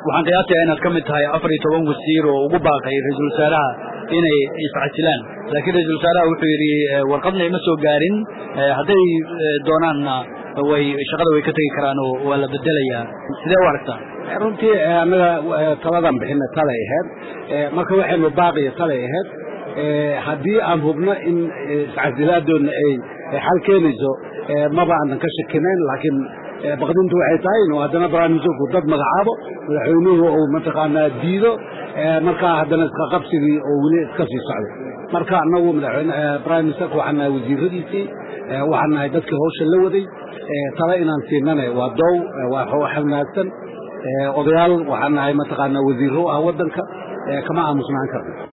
waxaan qiyaastayaa inaad ka mid tahay afar iyo toban wasiir oo ugu baaqay ra-iisul wasaaraha inay iscasilaan laakiin ra-isul wasaaraha wuxuu yidhi warqadna ima soo gaarin hadday doonaanna way shaqada way ka tegi karaan oo waa la bedelayaa sidee u aragtaa runtii annaga taladan bixina talay ahayd marka waxaynu baaqiya talay ahayd haddii aan hubno in iscasilaaddoodna ay xal keenayso maba aanan ka shakinayn laakiin baqdintu waxay tahay inuu haddana barnaamijku dad magacaabo madaxweynuhu uu mataqaanaa diido markaa haddana iska qabsigii oo weli iska sii socdo marka annagu madaxweyne prime ministerka waxaan nahay wasiiradiisii waxaan nahay dadkii hawsha la waday tale inaan siinane waa doow waa wax wanaagsan odayaal waxaan nahay mataqaanaa wasiirro ah waddanka kama aamusnaan karno